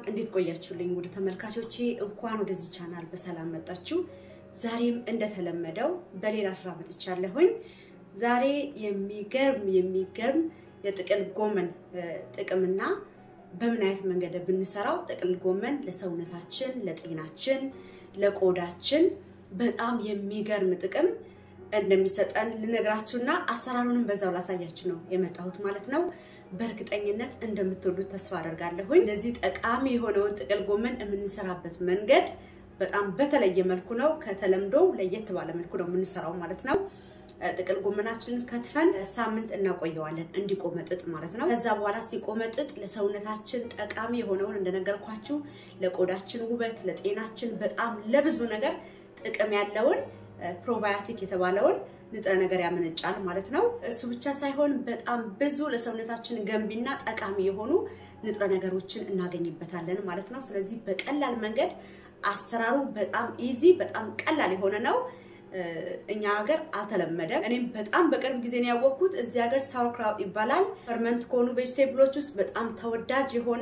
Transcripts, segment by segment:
እንዴት ቆያችሁልኝ? ወደ ተመልካቾቼ እንኳን ወደዚህ ቻናል በሰላም መጣችሁ። ዛሬም እንደተለመደው በሌላ ስራ መጥቻለሁኝ። ዛሬ የሚገርም የሚገርም የጥቅል ጎመን ጥቅምና በምን አይነት መንገድ ብንሰራው ጥቅል ጎመን ለሰውነታችን፣ ለጤናችን፣ ለቆዳችን በጣም የሚገርም ጥቅም እንደሚሰጠን ልነግራችሁና አሰራሩንም በዛው ላሳያችሁ ነው የመጣሁት ማለት ነው። በእርግጠኝነት እንደምትወዱት ተስፋ አደርጋለሁኝ። እንደዚህ ጠቃሚ የሆነውን ጥቅል ጎመን የምንሰራበት መንገድ በጣም በተለየ መልኩ ነው። ከተለምዶ ለየት ባለ መልኩ ነው የምንሰራው ማለት ነው። ጥቅል ጎመናችንን ከትፈን ሳምንት እናቆየዋለን እንዲቆመጥጥ ማለት ነው። ከዛ በኋላ ሲቆመጥጥ ለሰውነታችን ጠቃሚ የሆነውን እንደነገርኳችሁ ለቆዳችን ውበት፣ ለጤናችን በጣም ለብዙ ነገር ጥቅም ያለውን ፕሮባዮቲክ የተባለውን ንጥረ ነገር ያመነጫል ማለት ነው። እሱ ብቻ ሳይሆን በጣም ብዙ ለሰውነታችን ገንቢና ጠቃሚ የሆኑ ንጥረ ነገሮችን እናገኝበታለን ማለት ነው። ስለዚህ በቀላል መንገድ አሰራሩ በጣም ኢዚ፣ በጣም ቀላል የሆነ ነው። እኛ ሀገር አልተለመደም። እኔም በጣም በቅርብ ጊዜ ነው ያወቅኩት። እዚህ ሀገር ሳውርክራውት ይባላል። ፈርመንት ከሆኑ ቬጅቴብሎች ውስጥ በጣም ተወዳጅ የሆነ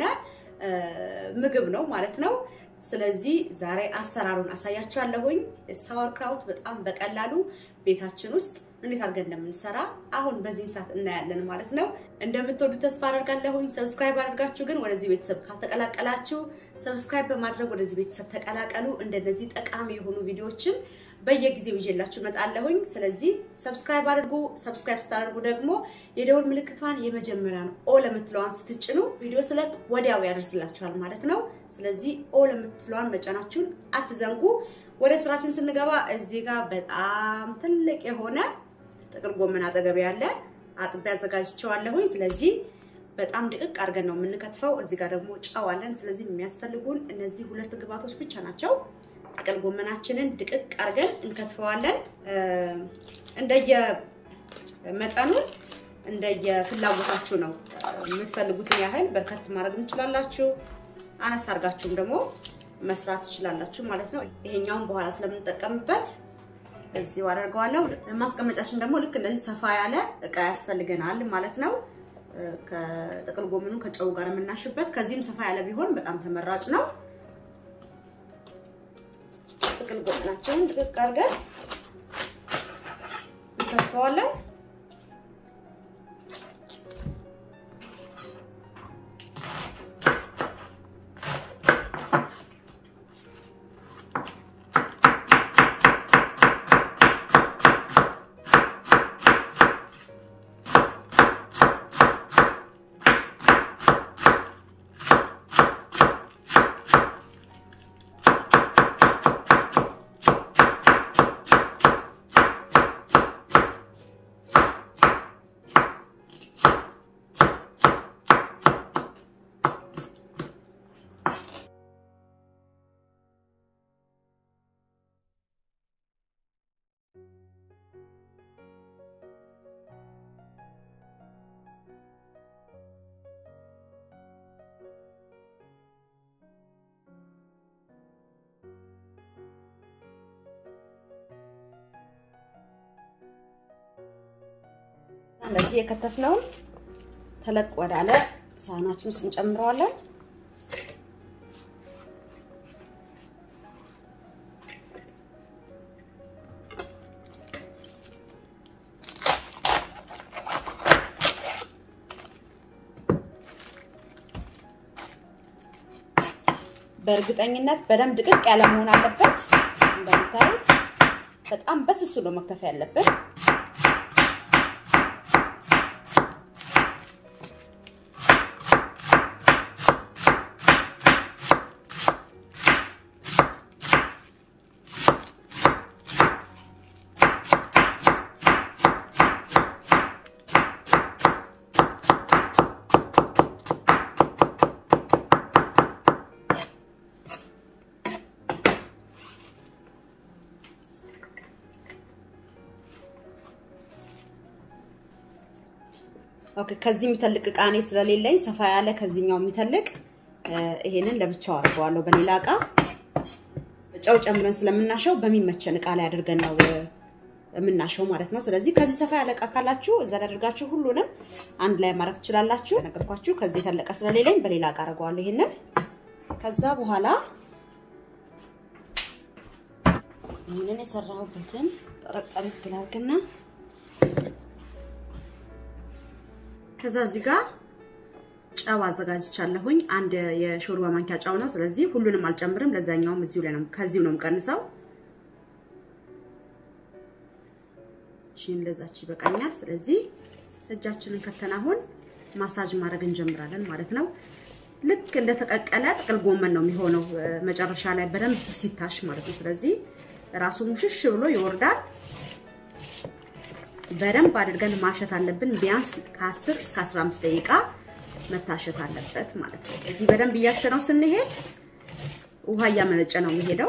ምግብ ነው ማለት ነው። ስለዚህ ዛሬ አሰራሩን አሳያችኋለሁኝ። ሳወርክራውት በጣም በቀላሉ ቤታችን ውስጥ እንዴት አድርገን እንደምንሰራ አሁን በዚህ ሰዓት እናያለን ማለት ነው። እንደምትወዱ ተስፋ አደርጋለሁኝ። ሰብስክራይብ አድርጋችሁ ግን ወደዚህ ቤተሰብ ካልተቀላቀላችሁ ሰብስክራይብ በማድረግ ወደዚህ ቤተሰብ ተቀላቀሉ። እንደነዚህ ጠቃሚ የሆኑ ቪዲዮዎችን በየጊዜው ይዤላችሁ እመጣለሁኝ። ስለዚህ ሰብስክራይብ አድርጉ። ሰብስክራይብ ስታደርጉ ደግሞ የደውል ምልክቷን የመጀመሪያን ኦ ለምትለዋን ስትጭኑ ቪዲዮ ስለቅ ወዲያው ያደርስላችኋል ማለት ነው። ስለዚህ ኦ ለምትለዋን መጫናችሁን አትዘንጉ። ወደ ስራችን ስንገባ እዚህ ጋር በጣም ትልቅ የሆነ ጥቅል ጎመን አጠገብ ያለ አጥቤ አዘጋጅቼዋለሁኝ። ስለዚህ በጣም ድቅቅ አድርገን ነው የምንከትፈው። እዚህ ጋር ደግሞ ጨው አለን። ስለዚህ የሚያስፈልጉን እነዚህ ሁለት ግብአቶች ብቻ ናቸው። ጥቅል ጎመናችንን ድቅቅ አድርገን እንከትፈዋለን። እንደየ መጠኑን እንደየ ፍላጎታችሁ ነው። የምትፈልጉትን ያህል በርከት ማድረግ እንችላላችሁ። አነስ አድርጋችሁም ደግሞ መስራት ትችላላችሁ ማለት ነው። ይሄኛውን በኋላ ስለምንጠቀምበት እዚሁ አደርገዋለሁ። ማስቀመጫችን ደግሞ ልክ እንደዚህ ሰፋ ያለ እቃ ያስፈልገናል ማለት ነው። ከጥቅል ጎመኑ ከጨው ጋር የምናሽበት ከዚህም ሰፋ ያለ ቢሆን በጣም ተመራጭ ነው። ጥቅል ጎመናችንን ድቅቅ አድርገን እንከትፈዋለን። እንደዚህ የከተፍነውን ተለቅ ወዳለ ሳህናችን ውስጥ እንጨምረዋለን። በእርግጠኝነት በደንብ ድቅቅ ያለ መሆን አለበት። እንደምታዩት በጣም በስሱ ነው መክተፍ ያለበት። ኦኬ ከዚህ የሚተልቅ እቃ እኔ ስለሌለኝ ሰፋ ያለ ከዚህኛው የሚተልቅ ይሄንን ለብቻው አድርገዋለሁ። በሌላ እቃ ጨው ጨምረን ስለምናሸው በሚመቸን እቃ ላይ አድርገን ነው የምናሸው ማለት ነው። ስለዚህ ከዚህ ሰፋ ያለ እቃ ካላችሁ እዛ ላይ አድርጋችሁ ሁሉንም አንድ ላይ ማድረግ ትችላላችሁ። ነገርኳችሁ። ከዚህ የተለቀ ስለሌለኝ በሌላ እቃ አድርገዋለሁ። ይሄንን ከዛ በኋላ ይህንን የሰራሁበትን ጠረቅ ጠረቅ ላድርግና ከዛ እዚህ ጋር ጨው አዘጋጅቻለሁኝ። አንድ የሾርባ ማንኪያ ጨው ነው። ስለዚህ ሁሉንም አልጨምርም። ለዛኛውም እዚሁ ላይ ነው ከዚሁ ነው የምቀንሰው። እሺ እንደዛች ይበቃኛል። ስለዚህ እጃችንን ከተን አሁን ማሳጅ ማድረግ እንጀምራለን ማለት ነው። ልክ እንደተቀቀለ ጥቅል ጎመን ነው የሚሆነው መጨረሻ ላይ በደንብ ሲታሽ ማለት ነው። ስለዚህ ራሱ ሙሽሽ ብሎ ይወርዳል። በደንብ አድርገን ማሸት አለብን። ቢያንስ ከ10 እስከ 15 ደቂቃ መታሸት አለበት ማለት ነው። እዚህ በደንብ እያሸነው ስንሄድ ውሃ እያመነጨ ነው የሚሄደው።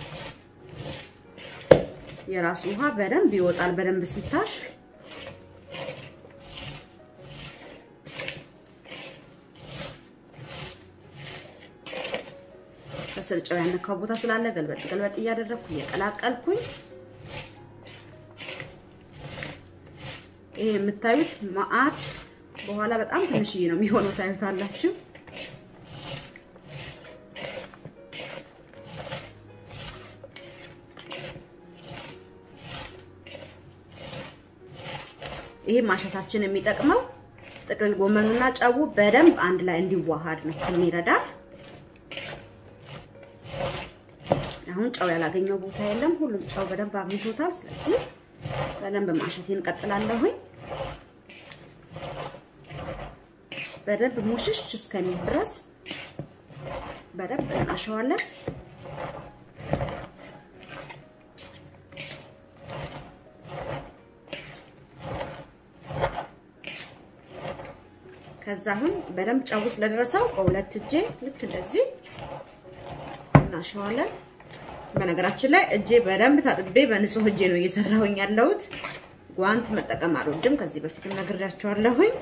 የራሱ ውሃ በደንብ ይወጣል። በደንብ ሲታሽ ከስር ጨው ያነካው ቦታ ስላለ ገልበጥ ገልበጥ እያደረግኩ እየቀላቀልኩኝ ይሄ የምታዩት መዓት በኋላ በጣም ትንሽዬ ነው የሚሆነው። ታዩታላችሁ። ይሄ ማሸታችን የሚጠቅመው ጥቅል ጎመኑና ጨው በደንብ አንድ ላይ እንዲዋሃድ ነው የሚረዳል። አሁን ጨው ያላገኘው ቦታ የለም። ሁሉም ጨው በደንብ አግኝቶታል። ስለዚህ በደንብ ማሸቴን እንቀጥላለሁኝ። በደንብ ሙሽሽ እስከሚል ድረስ በደንብ እናሸዋለን። ከዛ አሁን በደንብ ጨው ስለደረሰው በሁለት እጄ ልክ እንደዚህ እናሸዋለን። በነገራችን ላይ እጄ በደንብ ታጥቤ በንጹህ እጄ ነው እየሰራሁኝ ያለሁት። ጓንት መጠቀም አልወድም። ከዚህ በፊትም ነግሬያቸዋለሁኝ።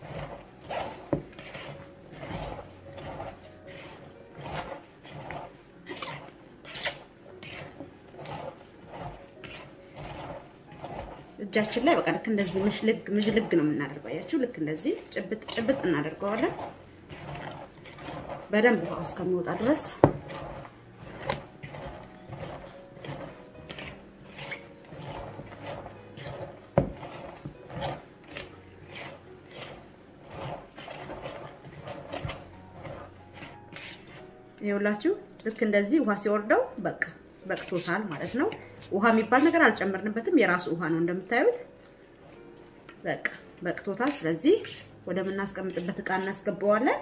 እጃችን ላይ በቃ ልክ እንደዚህ ምሽልግ ምሽልግ ነው የምናደርገው። አያችሁ፣ ልክ እንደዚህ ጭብጥ ጭብጥ እናደርገዋለን በደንብ ውሃው እስከሚወጣ ድረስ ይኸውላችሁ ልክ እንደዚህ ውሃ ሲወርደው በቃ በቅቶታል ማለት ነው። ውሃ የሚባል ነገር አልጨመርንበትም። የራሱ ውሃ ነው እንደምታዩት። በቃ በቅቶታል። ስለዚህ ወደምናስቀምጥበት እቃ እናስገባዋለን።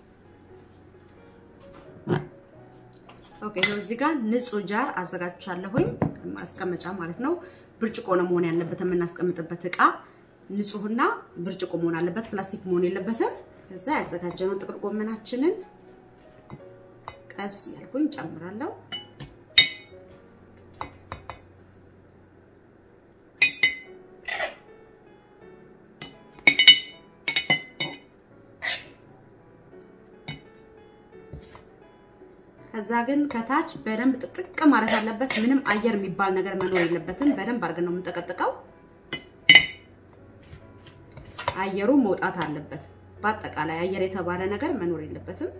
ኦኬ ነው። እዚህ ጋር ንጹህ ጃር አዘጋጅቻለሁኝ፣ ማስቀመጫ ማለት ነው። ብርጭቆ ነው መሆን ያለበት የምናስቀምጥበት እቃ ንጹህና ብርጭቆ መሆን አለበት፣ ፕላስቲክ መሆን የለበትም። ከዛ ያዘጋጀነው ጥቅል ጎመናችንን ቀስ ያልኩኝ ጨምራለሁ። ከዛ ግን ከታች በደንብ ጥቅጥቅ ማለት አለበት። ምንም አየር የሚባል ነገር መኖር የለበትም። በደንብ አድርገን ነው የምንጠቀጥቀው። አየሩ መውጣት አለበት። በአጠቃላይ አየር የተባለ ነገር መኖር የለበትም።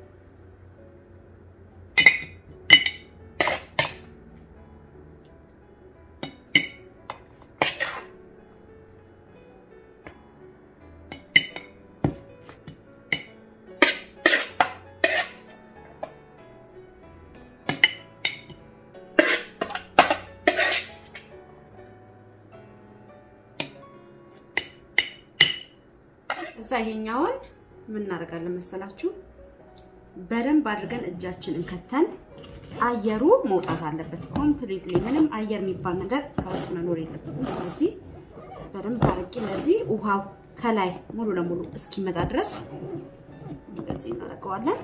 እዛ ይሄኛውን ምን እናደርጋለን መሰላችሁ? በደንብ አድርገን እጃችንን ከተን አየሩ መውጣት አለበት ኮምፕሊትሊ። ምንም አየር የሚባል ነገር ከውስጥ መኖር የለበትም። ስለዚህ በደንብ አድርጌ እንደዚህ ውሃው ከላይ ሙሉ ለሙሉ እስኪመጣ ድረስ እንደዚህ እናደርገዋለን።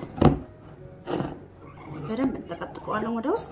በደንብ እንጠቀጥቀዋለን ወደ ውስጥ።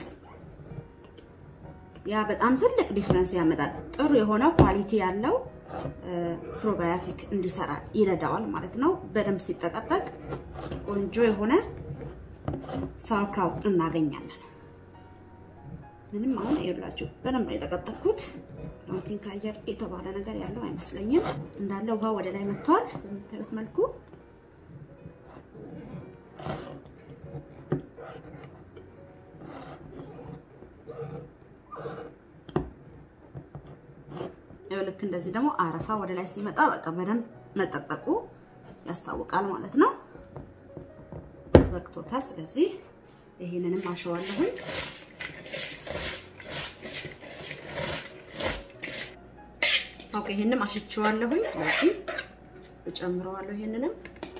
ያ በጣም ትልቅ ዲፍረንስ ያመጣል። ጥሩ የሆነ ኳሊቲ ያለው ፕሮባዮቲክ እንዲሰራ ይረዳዋል ማለት ነው። በደንብ ሲጠቀጠቅ ቆንጆ የሆነ ሳውርክራውት እናገኛለን። ምንም አሁን ይኸውላችሁ በደንብ ነው የጠቀጠቅኩት። ዶንቲንክ አየር የተባለ ነገር ያለው አይመስለኝም። እንዳለ ውሃ ወደ ላይ መጥቷል በምታዩት መልኩ። ልክ እንደዚህ ደግሞ አረፋ ወደ ላይ ሲመጣ በቃ በደንብ መጠጠቁ ያስታውቃል ማለት ነው። በቅቶታል። ስለዚህ ይሄንንም አሸዋለሁኝ። ኦኬ ይሄንም አሽቼዋለሁኝ። ስለዚህ እጨምረዋለሁ ይሄንንም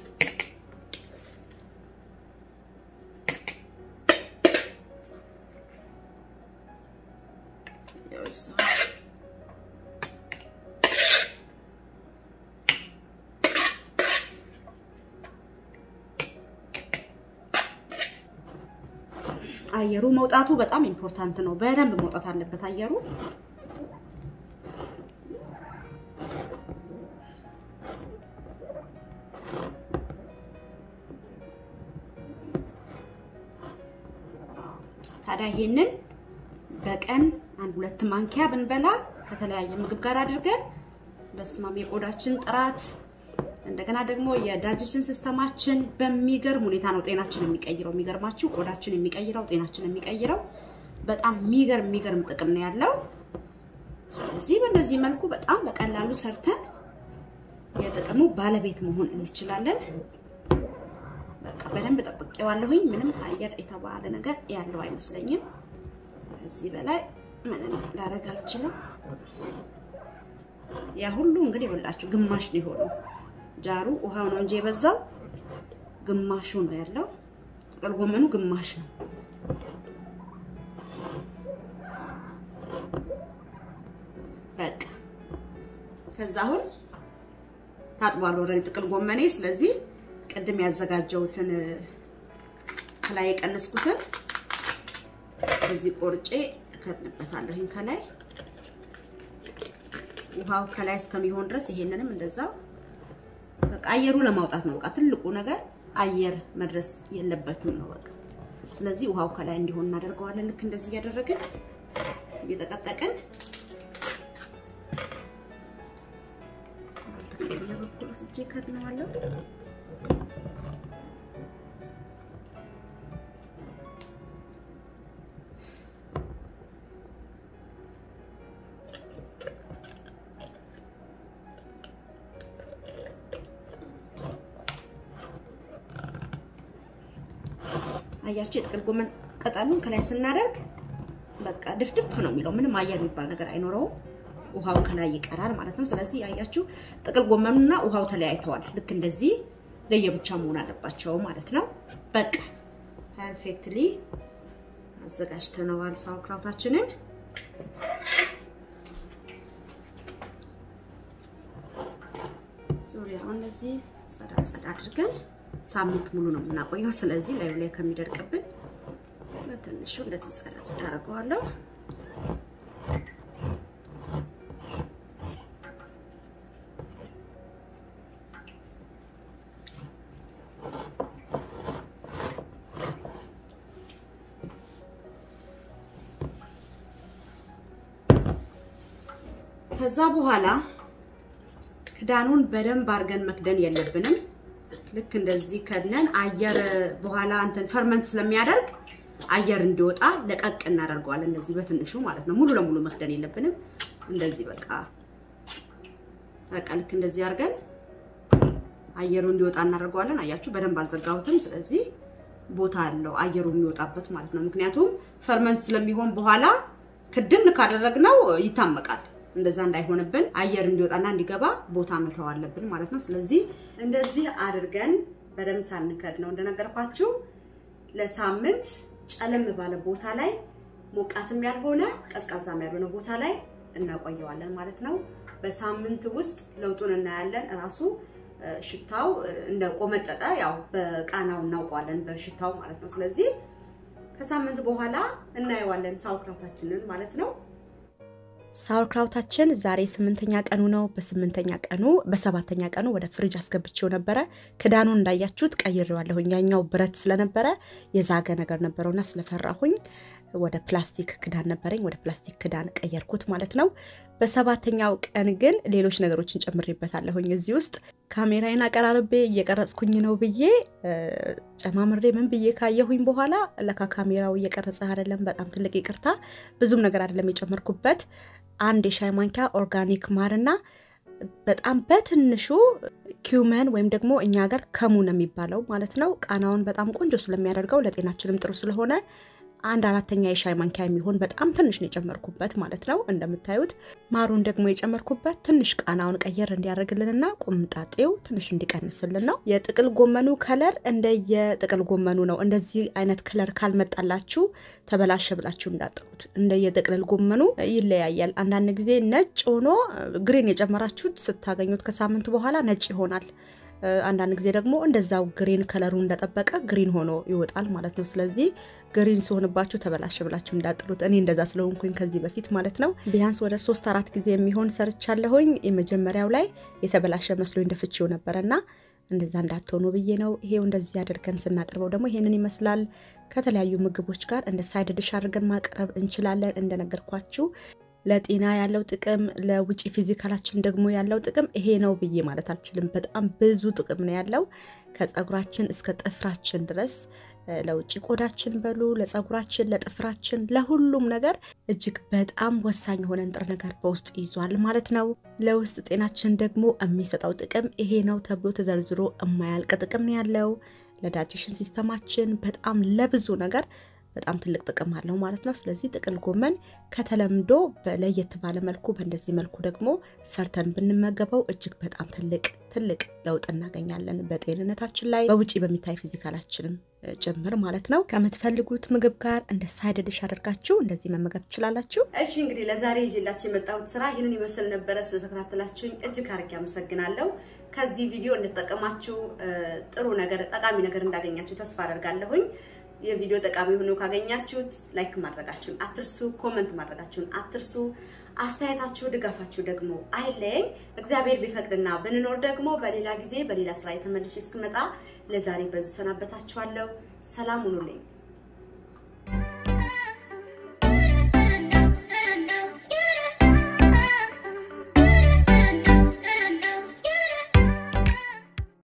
አየሩ መውጣቱ በጣም ኢምፖርታንት ነው። በደንብ መውጣት አለበት አየሩ። ታዲያ ይሄንን በቀን አንድ ሁለት ማንኪያ ብንበላ ከተለያየ ምግብ ጋር አድርገን በስማም የቆዳችን ጥራት እንደገና ደግሞ የዳይጀሽን ሲስተማችን በሚገርም ሁኔታ ነው ጤናችን የሚቀይረው። የሚገርማችሁ ቆዳችን የሚቀይረው ጤናችን የሚቀይረው በጣም የሚገርም የሚገርም ጥቅም ነው ያለው። ስለዚህ በእነዚህ መልኩ በጣም በቀላሉ ሰርተን የጥቅሙ ባለቤት መሆን እንችላለን። በቃ በደንብ ጠብቄዋለሁኝ። ምንም አየር የተባለ ነገር ያለው አይመስለኝም። ከዚህ በላይ ምንም ላደርግ አልችልም። ያ ሁሉ እንግዲህ ይኸውላችሁ ግማሽ ነው የሆነው። ጃሩ ውሃው ነው እንጂ የበዛው ግማሹ ነው ያለው። ጥቅል ጎመኑ ግማሽ ነው። በቃ ከዛ አሁን ታጥቧል ኦልሬዲ ጥቅል ጎመኔ። ስለዚህ ቅድም ያዘጋጀሁትን ከላይ የቀነስኩትን እዚህ ቆርጬ እከድንበታለሁ። ይሄን ከላይ ውሃው ከላይ እስከሚሆን ድረስ ይሄንንም እንደዛው በቃ አየሩ ለማውጣት ነው። በቃ ትልቁ ነገር አየር መድረስ የለበትም ነው በቃ። ስለዚህ ውሃው ከላይ እንዲሆን እናደርገዋለን። ልክ እንደዚህ እያደረግን እየጠቀጠቅን ባልተከተለ በኩል ወስጄ ከድነዋለሁ። አያችሁ የጥቅል ጎመን ቅጠሉን ከላይ ስናደርግ በቃ ድፍድፍ ነው የሚለው። ምንም አየር የሚባል ነገር አይኖረውም። ውሃው ከላይ ይቀራል ማለት ነው። ስለዚህ አያችሁ ጥቅል ጎመኑና ውሃው ተለያይተዋል። ልክ እንደዚህ ለየብቻ መሆን አለባቸው ማለት ነው። በቃ ፐርፌክትሊ አዘጋጅተነዋል ሳውክራውታችንን። ዙሪያውን እነዚህ ጸዳ ጸዳ አድርገን ሳምንት ሙሉ ነው የምናቆየው። ስለዚህ ላዩ ላይ ከሚደርቅብን በትንሹ እንደዚህ ጸዳ ጸዳ አድርገዋለሁ። ከዛ በኋላ ክዳኑን በደንብ አድርገን መክደን የለብንም። ልክ እንደዚህ ከድነን አየር በኋላ እንትን ፈርመንት ስለሚያደርግ አየር እንዲወጣ ለቀቅ እናደርገዋለን። እንደዚህ በትንሹ ማለት ነው። ሙሉ ለሙሉ መክደን የለብንም። እንደዚህ በቃ በቃ ልክ እንደዚህ አድርገን አየሩ እንዲወጣ እናደርገዋለን። አያችሁ በደንብ አልዘጋሁትም። ስለዚህ ቦታ አለው አየሩ የሚወጣበት ማለት ነው። ምክንያቱም ፈርመንት ስለሚሆን በኋላ ክድን ካደረግነው ይታመቃል። እንደዛ እንዳይሆንብን አየር እንዲወጣና እንዲገባ ቦታ መተው አለብን ማለት ነው። ስለዚህ እንደዚህ አድርገን በደንብ ሳንከድ ነው እንደነገርኳችሁ ለሳምንት ጨለም ባለ ቦታ ላይ ሞቃትም ያልሆነ ቀዝቃዛም ያልሆነ ቦታ ላይ እናቆየዋለን ማለት ነው። በሳምንት ውስጥ ለውጡን እናያለን። እራሱ ሽታው እንደ ቆመጠጠ ያው በቃናው እናውቀዋለን በሽታው ማለት ነው። ስለዚህ ከሳምንት በኋላ እናየዋለን ሳውክራውታችንን ማለት ነው። ሳውርክራውታችን ዛሬ ስምንተኛ ቀኑ ነው። በስምንተኛ ቀኑ በሰባተኛ ቀኑ ወደ ፍሪጅ አስገብቼው ነበረ። ክዳኑን እንዳያችሁት ቀይሬዋለሁኝ። ያኛው ብረት ስለነበረ የዛገ ነገር ነበረውና ስለፈራሁኝ ወደ ፕላስቲክ ክዳን ነበረኝ። ወደ ፕላስቲክ ክዳን ቀየርኩት ማለት ነው። በሰባተኛው ቀን ግን ሌሎች ነገሮችን ጨምሬበታለሁኝ። እዚህ ውስጥ ካሜራዬን አቀራርቤ እየቀረጽኩኝ ነው ብዬ ጨማምሬ ምን ብዬ ካየሁኝ በኋላ ለካ ካሜራው እየቀረጸ አይደለም። በጣም ትልቅ ይቅርታ። ብዙም ነገር አይደለም የጨመርኩበት አንድ የሻይ ማንኪያ ኦርጋኒክ ማርና በጣም በትንሹ ኪውመን ወይም ደግሞ እኛ ሀገር ከሙን የሚባለው ማለት ነው። ቃናውን በጣም ቆንጆ ስለሚያደርገው ለጤናችንም ጥሩ ስለሆነ አንድ አራተኛ የሻይ ማንኪያ የሚሆን በጣም ትንሽ ነው የጨመርኩበት ማለት ነው። እንደምታዩት ማሩን ደግሞ የጨመርኩበት ትንሽ ቃናውን ቀየር እንዲያደርግልንና ቁምጣጤው ትንሽ እንዲቀንስልን ነው። የጥቅል ጎመኑ ከለር እንደየጥቅል ጎመኑ ነው። እንደዚህ አይነት ከለር ካልመጣላችሁ ተበላሸ ብላችሁ እንዳጥሩት። እንደየጥቅል ጎመኑ ይለያያል። አንዳንድ ጊዜ ነጭ ሆኖ ግሪን የጨመራችሁት ስታገኙት ከሳምንት በኋላ ነጭ ይሆናል። አንዳንድ ጊዜ ደግሞ እንደዛው ግሪን ከለሩ እንደጠበቀ ግሪን ሆኖ ይወጣል ማለት ነው። ስለዚህ ግሪን ሲሆንባችሁ ተበላሸ ብላችሁ እንዳጥሉት። እኔ እንደዛ ስለሆንኩኝ ከዚህ በፊት ማለት ነው ቢያንስ ወደ ሶስት አራት ጊዜ የሚሆን ሰርቻለሁኝ። የመጀመሪያው ላይ የተበላሸ መስሎኝ ደፍቼው ነበረና እንደዛ እንዳትሆኑ ብዬ ነው። ይሄው እንደዚህ አድርገን ስናቀርበው ደግሞ ይሄንን ይመስላል። ከተለያዩ ምግቦች ጋር እንደ ሳይድ ድሽ አድርገን ማቅረብ እንችላለን። እንደነገርኳችሁ ለጤና ያለው ጥቅም ለውጪ ፊዚካላችን ደግሞ ያለው ጥቅም ይሄ ነው ብዬ ማለት አልችልም። በጣም ብዙ ጥቅም ነው ያለው ከፀጉራችን እስከ ጥፍራችን ድረስ ለውጭ ቆዳችን በሉ ለፀጉራችን፣ ለጥፍራችን፣ ለሁሉም ነገር እጅግ በጣም ወሳኝ የሆነ ንጥረ ነገር በውስጥ ይዟል ማለት ነው። ለውስጥ ጤናችን ደግሞ የሚሰጠው ጥቅም ይሄ ነው ተብሎ ተዘርዝሮ የማያልቅ ጥቅም ያለው ለዳይጀሽን ሲስተማችን በጣም ለብዙ ነገር በጣም ትልቅ ጥቅም አለው ማለት ነው። ስለዚህ ጥቅል ጎመን ከተለምዶ በለየት ባለ መልኩ በእንደዚህ መልኩ ደግሞ ሰርተን ብንመገበው እጅግ በጣም ትልቅ ትልቅ ለውጥ እናገኛለን በጤንነታችን ላይ በውጪ በሚታይ ፊዚካላችንም ጭምር ማለት ነው። ከምትፈልጉት ምግብ ጋር እንደ ሳይድ ዲሽ አድርጋችሁ እንደዚህ መመገብ ትችላላችሁ። እሺ እንግዲህ ለዛሬ ይዤላችሁ የመጣሁት ስራ ይህንን ይመስል ነበረ። ስለተከታተላችሁኝ እጅግ አድርጌ አመሰግናለሁ። ከዚህ ቪዲዮ እንደተጠቀማችሁ ጥሩ ነገር ጠቃሚ ነገር እንዳገኛችሁ ተስፋ አደርጋለሁኝ። የቪዲዮ ጠቃሚ ሆኖ ካገኛችሁት ላይክ ማድረጋችሁን አትርሱ፣ ኮመንት ማድረጋችሁን አትርሱ። አስተያየታችሁ፣ ድጋፋችሁ ደግሞ አይለየኝ። እግዚአብሔር ቢፈቅድና ብንኖር ደግሞ በሌላ ጊዜ በሌላ ስራ የተመልሼ እስክመጣ ለዛሬ በዙ ሰናበታችኋለሁ። ሰላም ሁኑልኝ።